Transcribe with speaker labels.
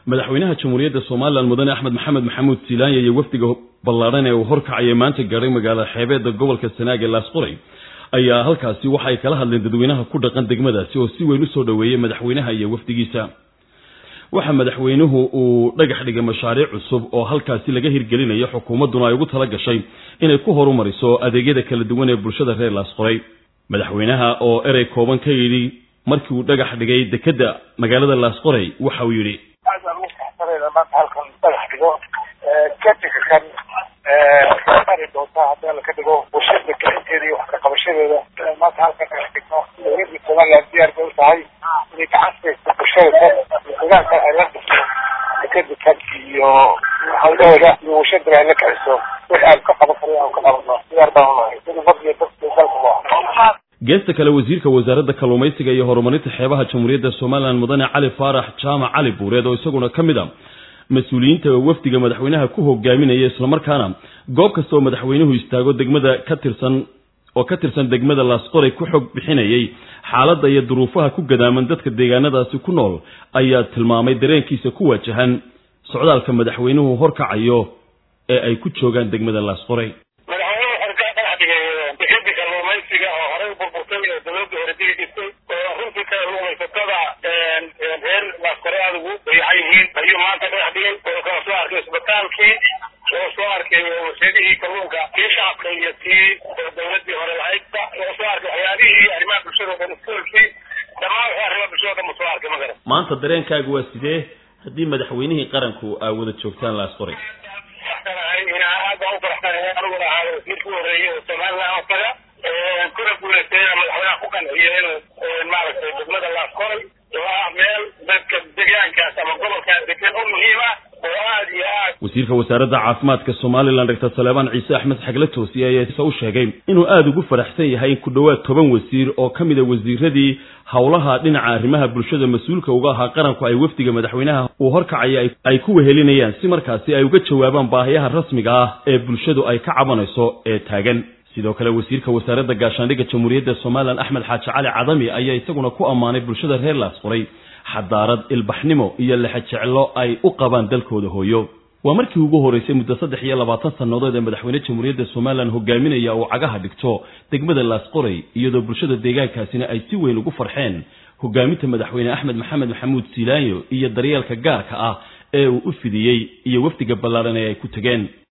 Speaker 1: madaxweynaha jamhuuriyadda somalilan mudane axmed maxamed maxamuud silaanya iyo wafdiga ballaadhan ee uu horkacaya maanta gaadhay magaalada xeebeedda gobolka sanaag ee laasqoray ayaa halkaasi waxay kala hadleen dadweynaha ku dhaqan degmadaasi oo si weyn usoo dhoweeyey madaxweynaha iyo wafdigiisa waxa madaxweynuhu uu dhagax dhigay mashaariic cusub oo halkaasi laga hirgelinayo xukuumadduna ay ugu tala gashay inay ku horumariso adeegyada kala duwan ee bulshada reer laasqoray madaxweynaha oo erey kooban ka yidhi markii uu dhagax dhigay dekedda magaalada laasqoray waxa uu yidhi
Speaker 2: aad baan ugu faraxsanayna maanta halkan dhagax dhigo kadinka kan mari doontaa haddii alla ka dhigo bulshada gacinteeda iyo wax ka qabashadeeda maanta halkan dhagax dhigno dowladda somaliland diyaar bay u tahay inay gacan siiso bulshada kan deegaanka ay la dhiso dekeda kan iyo hawlahooda iyo bulshadana ay la kiciso wix aan ka qaban karin aan ka qabano diyaar baan unahay sida fadliga dadka dalka
Speaker 1: geesta kale wasiirka wasaaradda kalluumaysiga iyo horumarinta xeebaha jamhuuriyadda somalilan mudane cali faarax jaamac cali buureed oo isaguna ka mid a mas-uuliyiinta wafdiga madaxweynaha ku hogaaminaya islamarkaana goob kastoo madaxweynuhu istaago degmada ka tirsan oo ka tirsan degmada laasqoray ku xog bixinayay xaaladda iyo duruufaha ku gadaaman dadka deegaanadaasi ku nool ayaa tilmaamay dareenkiisa ku wajahan socdaalka madaxweynuhu horkacayo ee ay ku joogaan degmada laasqoray
Speaker 2: kalluumaysiga oo horey burburtay oo dawladda hore digi jirtay oo runtii kalluumaysatada reer laasqore aada ugu dayacan yihiin ayuu maanta dhagax dhigay oo kala soo arkay isbitaalkii oo soo arkay warshadihii kalluunka kii shacabka iyo kii dawladii hore lahaydba oo soo arkay waxyaabihii arrimaha bulshada oo dhan iskoolkii dhammaan waxaa arrimaha bulshada o dhan soo arkay magaran
Speaker 1: maanta dareenkaagu waa sidee haddii madaxweynihii qaranku aa wada joogtaan laasqoray
Speaker 2: aad baan u faraxsanahay aniguna ahaa wasiirka u horeeyay oo somaliland asaga kuna guuleystayna madaxweynaha ku qanciyo inuu maaragtay degmada laasqoray oo ah meel dadka deegaankaas ama gobolkaas degan u muhiim ah oo aad iyo aad
Speaker 1: wasiirka wasaaradda caafimaadka somalilan doctor saleebaan ciise axmed xagle toosiye ayaa u sheegay inuu aada ugu faraxsan yahay in ku dhowaad toban wasiir oo ka mid a wasiiradii howlaha dhinaca arrimaha bulshada mas-uulka uga ahaa qaranku ay wafdiga madaxweynaha uu horkacaya ay ku wehelinayaan si markaasi ay uga jawaabaan baahiyaha rasmiga ah ee bulshadu ay ka cabanayso ee taagan sidoo kale wasiirka wasaaradda gaashaandhigga jamhuuriyadda somalilan axmed xaaji cali cadami ayaa isaguna ku ammaanay bulshada reer laasqoray xadaarad ilbaxnimo iyo lexejeclo ay u qabaan dalkooda hooyo waa markii ugu horeysay muddo saddex iyo labaatan sannadood ee madaxweyne jamhuuriyadda somalilan hogaaminaya uu cagaha dhigto degmada laasqoray iyadoo bulshada deegaankaasina ay si weyn ugu farxeen hogaaminta madaxweyne axmed maxamed maxamuud silaanyo iyo daryeelka gaarka ah ee uu u fidiyey iyo wafdiga ballaaran ee ay ku tegeen